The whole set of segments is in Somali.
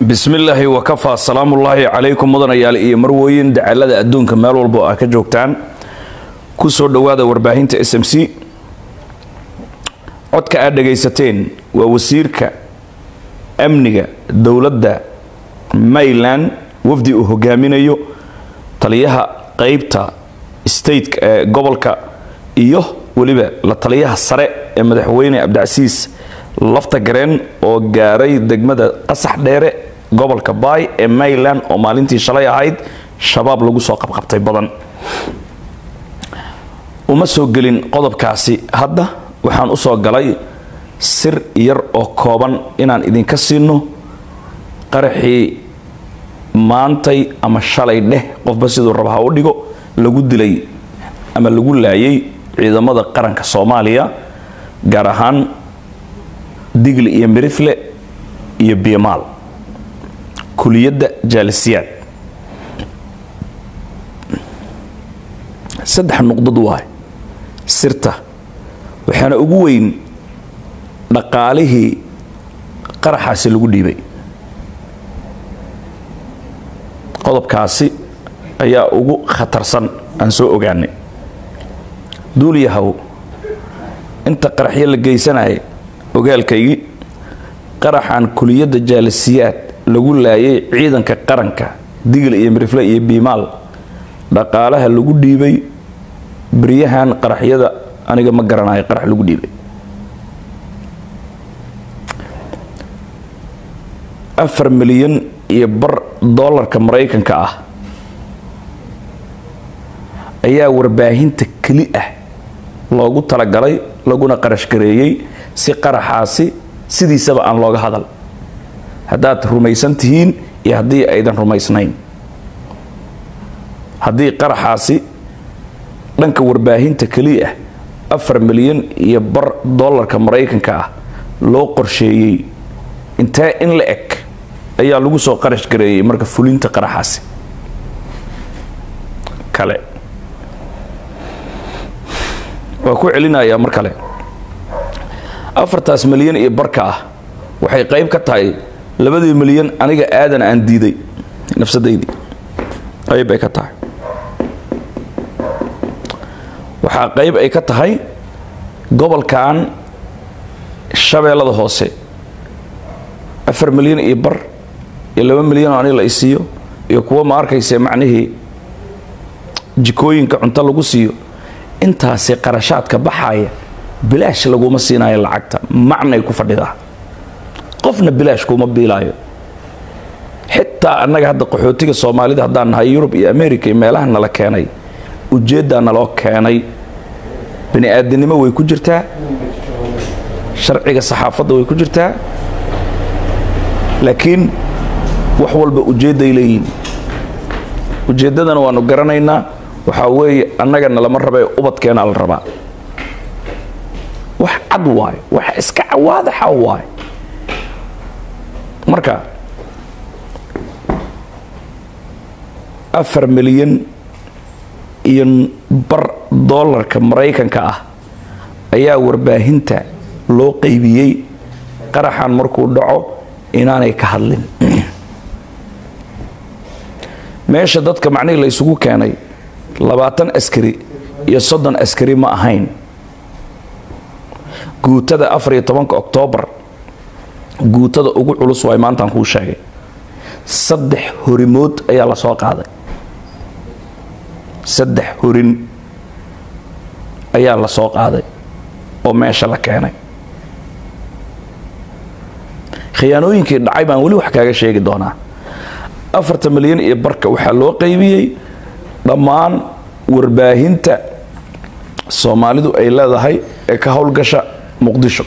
bismillaahi wakafaa salaamullaahi calaykum mudanayaal iyo marwooyin dacalada adduunka meel walbo aa ka joogtaan ku soo dhowaada warbaahinta s m c codka aad dhagaysateen waa wasiirka amniga dowladda mayland wafdi uu hogaaminayo taliyaha qeybta stateka ee gobolka iyo weliba la taliyaha sare ee madaxweyne cabdicasiis lafta gareen oo gaaray degmada qasax dheere gobolka baay ee mayland oo maalintii shalay ahayd shabaab lagu soo qabqabtay badan uma soo gelin qodobkaasi hadda waxaan usoo galay sir yar oo kooban inaan idinka siino qaraxii maantay ama shalay dheh qofba siduu raba ha u dhigo lagu dilay ama lagu laayay ciidamada qaranka soomaaliya gaar ahaan digli iyo mirifle iyo biimaal kuliyadda jaalisiyaad saddex nuqdad waay sirta waxaana ugu weyn dhaqaalihii qaraxaasi lagu dhiibay qodobkaasi ayaa ugu khatarsan aan soo ogaanay duuliyahow inta qaraxyo la geysanaya ogaalkaygii qaraxan kuliyadda jaalisiyaad lagu laayay ciidanka qaranka digil iyo mirifle iyo biimaal dhaqaalaha lagu dhiibay beryahan qaraxyada aniga ma garanayo qarax lagu dhiibay afar milyan iyo bar dollarka maraykanka ah ayaa warbaahinta keli ah loogu talagalay laguna qarashgareeyey si qaraxaasi sidiisaba aan looga hadal haddaad rumaysan tihiin iyo haddii aydan rumaysnayn haddii qaraxaasi dhanka warbaahinta keliya ah afar milyan iyo bar dollarka maraykanka ah loo qorsheeyey intee in la eg ayaa lagu soo qarash gareeyey marka fulinta qaraxaasi kale waa ku celinayaa mar kale afartaas milyan iyo barka ah waxay qayb ka tahay labadii milyan aniga aadan aan diiday nafsadaydii qayb ay ka tahay waxaa qayb ay ka tahay gobolkan shabeellada hoose afar milyan iyo bar iyo laba milyan oo aniga la isiiyo iyo kuwa ma arkayse macnihii jikooyinka cunto lagu siiyo intaasi qarashaadka baxaaya bilaash laguma siinayo lacagta macnay ku fadhidaa qofna bilaash kuma biilaayo xitaa annaga hadda qaxootiga soomaalida haddaan nahay yurub iyo america iyo meelaha nala keenay ujeeddaa naloo keenay bani aadinimo way ku jirtaa sharciga saxaafadda way ku jirtaa laakiin wax walba ujeedday leeyihin ujeeddadana waanu garanaynaa waxaa weeye annagana lama rabae ubadkeena la rabaa wax cad waayo wax iska cawaadaxa waayo marka afar milyan iyo bar dollarka maraykanka ah ayaa warbaahinta loo qaybiyey qaraxan markuu dhaco inaanay ka hadlin meesha dadka macnihii la ysugu keenay labaatan askari iyo soddon askari ma ahayn guutada afar iyo tobanka oktoobar guutada ugu culus waay maantaan kuu sheegay saddex horimood ayaa la soo qaaday saddex horin ayaa la soo qaaday oo meesha la keenay khiyaanooyinkii dhacay baan weli wax kaaga sheegi doonaa afartan milyan iyo barka waxaa loo qaybiyey dhammaan warbaahinta soomaalidu ay leedahay ee ka howlgasha muqdisho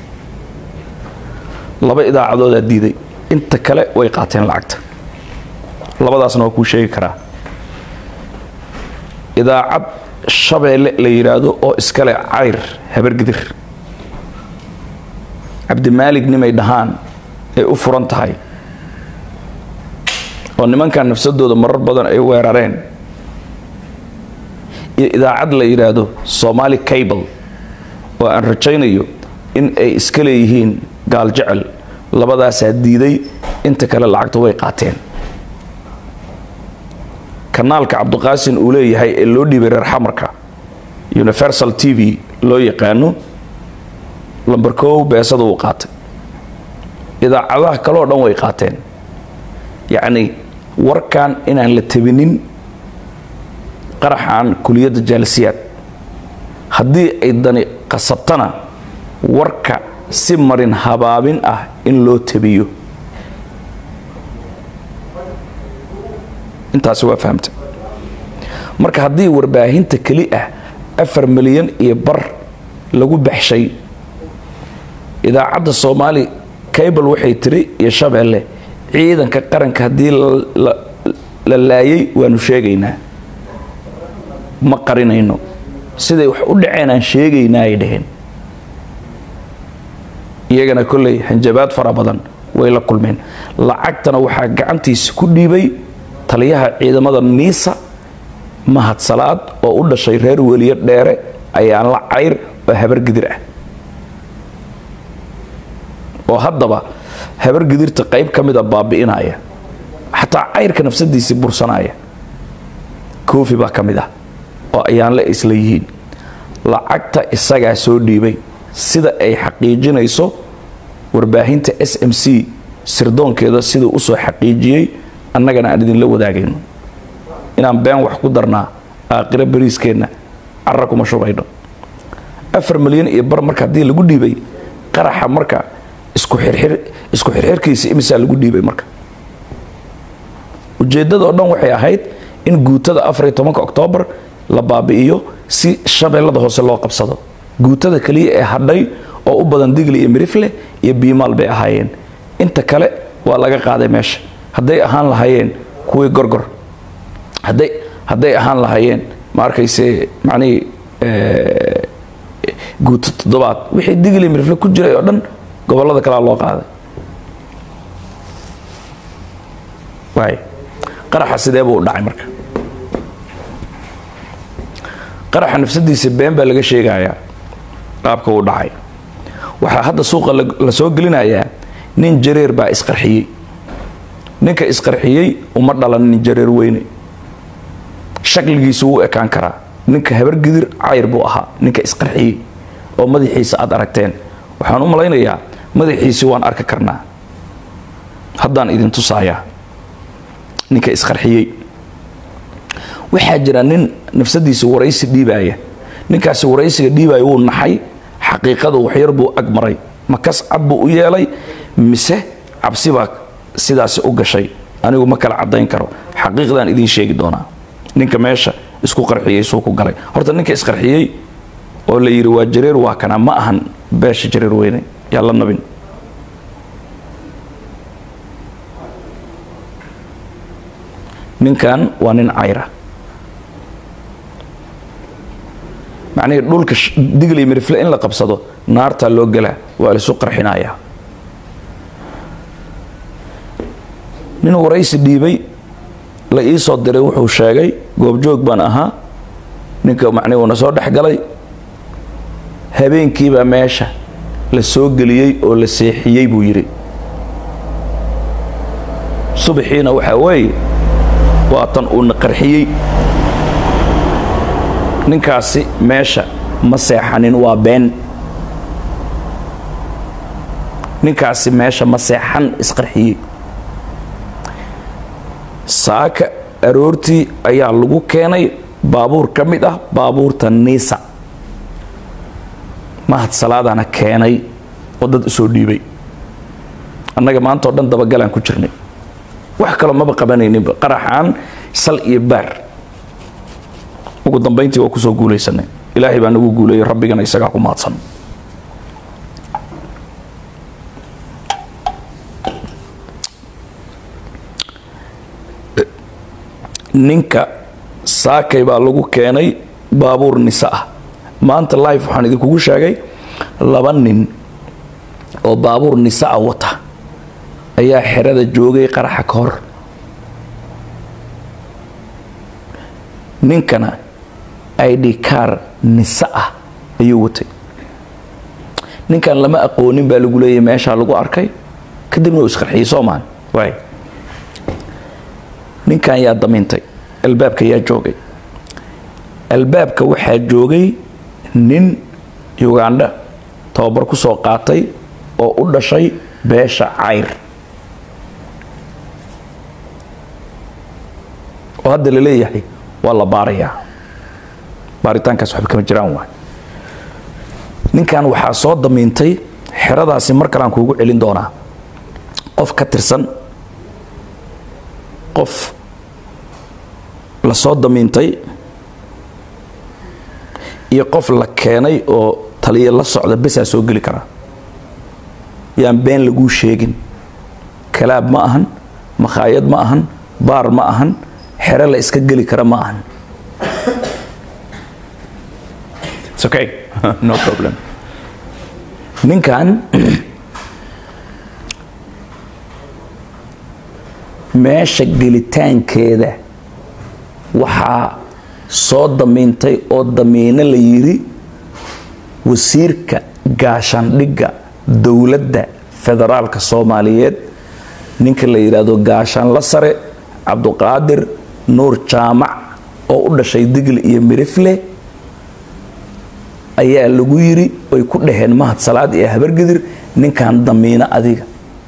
laba idaacadoodaa diiday inta kale way qaateen lacagta labadaasna waa kuu sheegi karaa idaacad shabeelle la yidhaahdo oo iskale cayr habargidir cabdimaalig nimay dhahaan ay u furan tahay oo nimankan nafsadooda marar badan ay weerareen iyo idaacad la yidhaahdo somaali cable oo aan rajaynayo in ay iska leeyihiin gaal jecel labadaasaa diiday inta kale lacagta way qaateen kanaalka cabdiqaasin uu leeyahay ee loo dhiibay reer xamarka universal t v loo yaqaano lamber kow beesada uu qaatay idaacadaha kaleoo dhan way qaateen yacni warkan inaan la tabinin qaraxan kuliyadda jaalisiyaad haddii ay dani qasabtana warka si marin habaabin ah in loo tabiyo intaasi waa fahamta marka haddii warbaahinta keli ah afar milyan iyo bar lagu baxshay idaacadda soomaali cable waxay tiri iyo shabeelle ciidanka qaranka haddii la laayay waanu sheegaynaa ma qarinayno siday wax u dhaceen aan sheegaynaa ay dhaheen iyagana kolley hanjabaad fara badan way la kulmeen lacagtana waxaa gacantiisa ku dhiibay taliyaha ciidamada niisa mahad salaad oo u dhashay reer weliyo dheere ayaan la cayr oo habargidir ah oo haddaba habargidirta qayb ka mida baabi'inaya xataa cayrka nafsadiisii bursanaya koofi baa ka mid ah oo ayaan la isla yihiin lacagta isagaa soo dhiibay sida ay xaqiijinayso warbaahinta s m c sirdoonkeeda siduu usoo xaqiijiyey annagana aan idinla wadaagayno inaan been wax ku darnaa aakhiro bariiskeenna cara kuma shubayno afar milyan iyo bar marka haddii lagu dhiibay qaraxa marka isku xirxir isku xirxirkiisa imisaa lagu dhiibay marka ujeeddada oo dhan waxay ahayd in guutada afariyo tobanka oktoobar la baabi'iyo si shabeellada hoose loo qabsado guutada keliya ee hadhay oo u badan digli iyo mirifle iyo biimaal bay ahaayeen inta kale waa laga qaaday meesha hadday ahaan lahaayeen kuwii gorgor hadday hadday ahaan lahaayeen ma arkayse macnihii guuto toddobaad wixii digli mirifle ku jiray oo dhan gobollada kalea loo qaaday waay qaraxa sidee buu u dhacay marka qaraxa nafsadiisa been baa laga sheegayaa qaabka uu dhacay waxaa hadda suuqa la soo gelinayaa nin jareer baa isqarxiyey ninka isqarxiyey uma dhalan nin jareer weyne shakligiisu wuu ekaan karaa ninka habargidir cayr buu ahaa ninka isqarxiyey oo madaxiisa aad aragteen waxaan u malaynayaa madaxiisi waan arki karnaa haddaan idin tusayaa ninka isqarxiyey waxaa jira nin nafsadiisa waraysi dhiibaya ninkaasi waraysiga dhiibaya wuu naxay xaqiiqada waxyar buu ag maray makas cad buu u yeelay mise cabsi baa sidaasi u gashay anigu ma kala cadayn karo xaqiiqdaan idiin sheegi doonaa ninka meesha isku qarxiyey suu ku galay horta ninka isqarxiyey oo la yidhi waa jareer waa kana ma ahan beesha jareer weyne yaa la nabin ninkan waa nin cayra macnihii dhulka digli mirifle in la qabsado naartaa loo gelaa waa laisu qarxinayaa nin waraysi dhiibay la ii soo diray wuxuu sheegay goobjoog baan ahaa ninka macnihi uuna soo dhex galay habeenkiibaa meesha la soo geliyey oo la seexiyey buu yidhi subaxiina waxaa weeye waa tan uuna qarxiyey ninkaasi meesha ma seexanin waa been ninkaasi meesha ma seexan isqarxiyey saaka aroortii ayaa lagu keenay baabuur ka mid ah baabuurta niisa mahad salaadana keenay oo dad usoo dhiibay annaga maanta o dhan dabagalaan ku jirnay wax kaloo maba qabanayninba qaraxaan sal iyo baar ugu dambayntii waa kusoo guulaysanay ilaahay baa nagu guuleeyey rabbigana isagaa ku mahadsan ninka saakay baa lagu keenay baabuur nisa ah maanta life waxaan idinkugu sheegay laba nin oo baabuur nisa ah wata ayaa xerada joogay qaraxa ka hor ninkana id car nisa ah ayuu watay ninkan lama aqoonin baa lagu leeyahy meeshaa lagu arkay kadibna uu isqarxiyey soomaan waay ninkan yaa damiintay albaabka yaa joogay albaabka waxaa joogay nin ugandha tababar ku soo qaatay oo u dhashay beesha cayr oo hadda la leeyahay waa la baarayaa baaritaankaas waxba kama jiraan waay ninkan waxaa soo damiintay xeradaasi mar kalean kuugu celin doonaa qof ka tirsan qof la soo damiintay iyo qof la keenay oo taliya la socda besaa soo geli karaa yaan been laguu sheegin kalaab ma ahan makhaayad ma ahan baar ma ahan xero la iska geli kara ma ahan It's okay. no problem. ninkan meesha gelitaankeeda waxaa soo damiintay oo damiino la yiri wasiirka gaashaandhigga dowladda federaalka soomaaliyeed ninka la yidhaahdo gaashaanla sare cabduqaadir nuur jaamac oo u dhashay digli iyo mirifle ayaa lagu yiri ay ku dhaheen mahad salaad iyo habargidir ninkan damiino adiga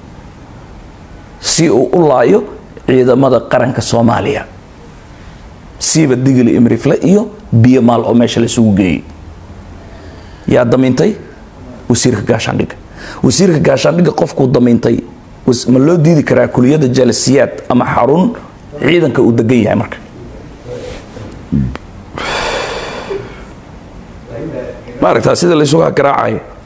si uu u laayo ciidamada qaranka soomaaliya siiba digli imrifle iyo biyo maal oo meesha laisugu geeyey yaa damiintay wasiirka gaashaandhigga wasiirka gaashaandhigga qofkuu damiintay ma loo diidi karaa kuliyadda jalasiyaad ama xarun ciidanka uu degan yahay marka maaragtaa sida laysugaa garaacayo